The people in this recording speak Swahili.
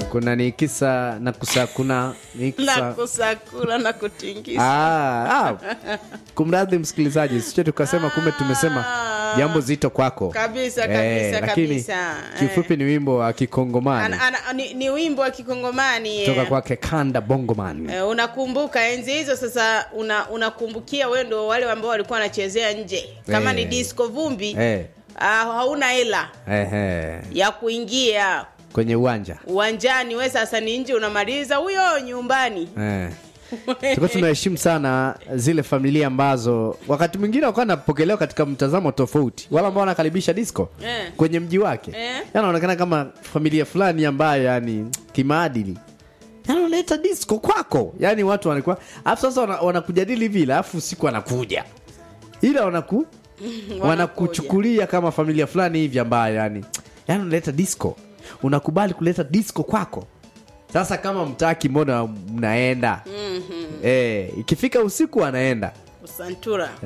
kuna ni kisa na kusakuna ni na kisa kusakula na kutingisa Ah, ah. kumradhi msikilizaji siche tukasema kumbe tumesema jambo zito kwako Kabisa, kabisa, lakini kabisa. kiufupi ni wimbo wa kikongomani ana, ana, ni, ni wimbo wa kikongomani toka eh. kwake kanda bongoman Eh, unakumbuka enzi hizo sasa una, unakumbukia wewe ndo wale ambao walikuwa wanachezea nje kama Eh. ni disco vumbi Eh. ah, hauna hela Ehe. ya kuingia kwenye uwanja uwanjani we sasa ni nje unamaliza huyo nyumbani eh. tulikuwa tunaheshimu sana zile familia ambazo wakati mwingine wakuwa napokelewa katika mtazamo tofauti wale ambao wanakaribisha disco Eh. kwenye mji wake Eh. yanaonekana kama familia fulani ambayo yani kimaadili yanaleta disco kwako yani watu wanakuwa alafu sasa wana- wanakujadili vile alafu usiku wanakuja ila wanaku wanakuchukulia kama familia fulani hivi ambayo yani yani unaleta disco unakubali kuleta disco kwako sasa kama mtaki mbona mnaenda mm-hmm. eh, ikifika usiku anaenda usantura